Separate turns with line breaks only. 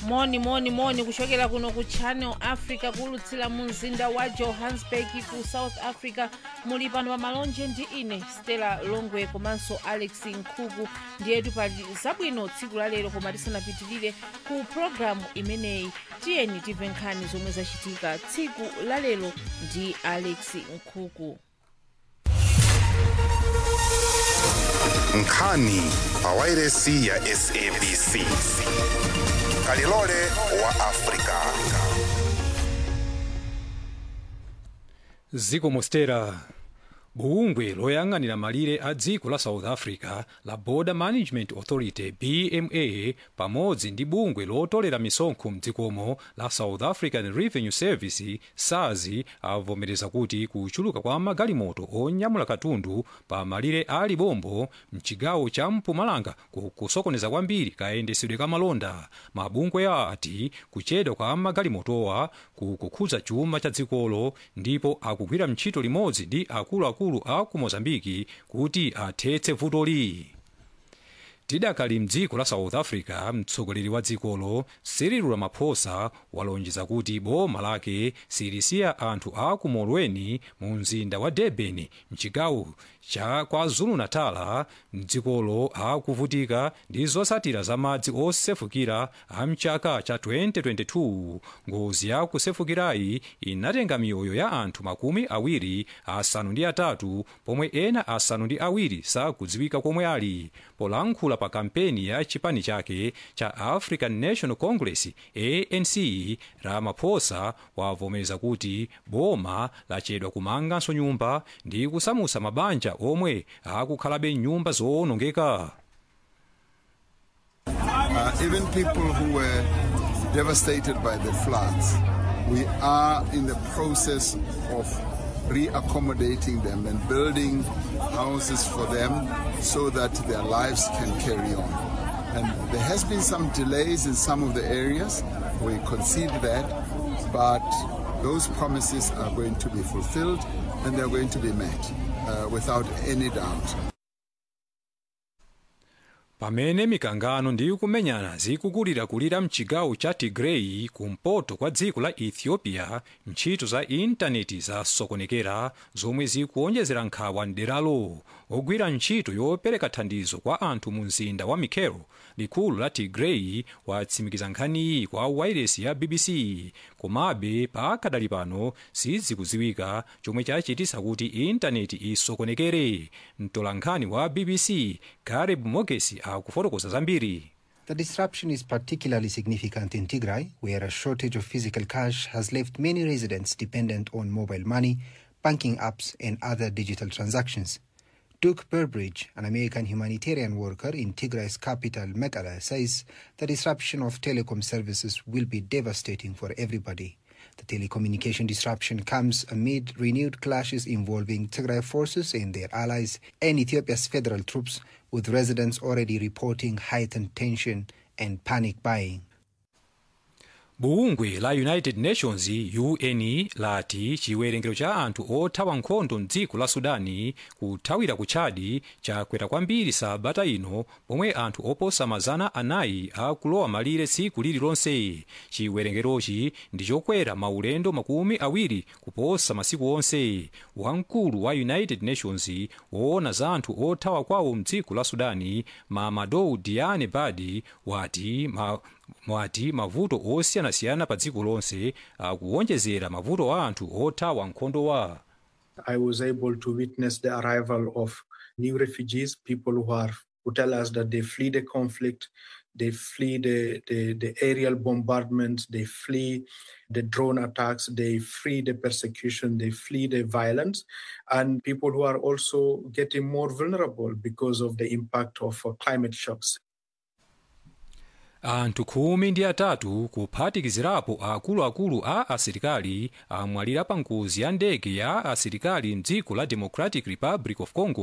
moni moni moni kuchokera kuno ku channel africa kulutsira mu mzinda wa johannesburg ku south africa muli pano pa malonje ndi ine stella longwe komanso alex nkhuku ndiyetu pali zabwino tsiku la lero koma tisanapitirire ku programu imeneyi tiyeni timve nkhani zomwe zachitika tsiku la lero ndi alex nkhuku
nkhani pa wairesi ya sabc kalilole wa afrika
ziko mostera bungwe loyang'anira malire a dziko la south africa la border management authority bma pamodzi ndi bungwe lotolera misonkho mdzikomo la south african revenue service sars avomereza kuti kuchuluka kwa magalimoto onyamula katundu pa malire a libombo mchigawo cha mpumalanga kukusokoneza kwambiri kayendesedwe ka malonda mabungwe ati kuchedwa kwa magalimotowa kukukhudza chuma cha dzikolo ndipo akugwira ntchito limodzi ndi akuluakulu a ku mozambiki kuti athetse vutoli tidakali mdziko la south africa mtsogoleri wa dzikolo cyril ramaphosa walonjeza kuti boma lake silisiya anthu a ku molweni mu mzinda wa durban mchigawo cha kwazulu-natal mdzikolo akuvutika ndi zotsatira za madzi osefukira a mchaka cha 2022 ngozi ya kusefukirayi inatenga miyoyo ya anthu makumi awiri asanu ndi atatu pomwe ena asanu ndi awiri sakudziwika komwe ali polankhula pa kampeni ya chipani chake cha african national congress anc ramaphosa wavomereza kuti boma lachedwa kumanganso nyumba ndi kusamutsa mabanja omwe akukhalabe nyumba zowonongeka
Uh, even people who were devastated by the floods, we are in the process of reaccommodating them and building houses for them so that their lives can carry on. And there has been some delays in some of the areas. We concede that, but those promises are going to be fulfilled and they're going to be met uh, without any doubt.
pamene mikangano ndi kumenyana zikukulirakulira mchigawo cha tigray kumpoto kwa dziko la ethiopia ntchito za intaneti zasokonekera zomwe zikuonjezera nkhawa mderalo ogwira ntchito yopereka thandizo kwa anthu mu mzinda wa mikelo likulu la tigray watsimikiza nkhaniyi kwa wairesi ya bbc komabe pakadali pano sizikudziwika chomwe chachitisa kuti intaneti isokonekere mtolankhani wa bbc gareb mogesi akufotokoza zambiri
The disruption is particularly significant in Tigray, where a shortage of physical cash has left many residents dependent on mobile money, banking apps, and other digital transactions. Duke Burbridge, an American humanitarian worker in Tigray's capital, Mekelle, says the disruption of telecom services will be devastating for everybody. The telecommunication disruption comes amid renewed clashes involving Tigray forces and their allies and Ethiopia's federal troops, with residents already reporting heightened tension and panic buying.
bungwe la united nations un lati chiwerengero cha anthu othawa nkhondo mdziko la sudani kuthawira ku chadi chakwera kwambiri sabata ino pomwe anthu oposa mazana anayi akulowa malire tsiku lililonse chiwerengerochi ndi chokwera maulendo makumi awiri kuposa masiku onse wamkulu wa united nations woona za anthu othawa kwawo mdziko la sudani mamadou diane badi wati ma, mwati mavuto osiyanasiyana pa dziko lonse akuwonjezera mavuto a anthu othawa nkhondo wa
I was able to witness the arrival of new refugees, people who are who tell us that they flee the conflict, they flee the, the, the aerial bombardments, they flee the drone attacks, they flee the persecution, they flee the violence, and people who are also getting more vulnerable because of the impact of uh, climate shocks.
anthu khumi ndi atatu kuphatikizirapo akuluakulu a asilikali amwalira pa ngozi ya ndege ya asilikali mdziko la democratic republic of congo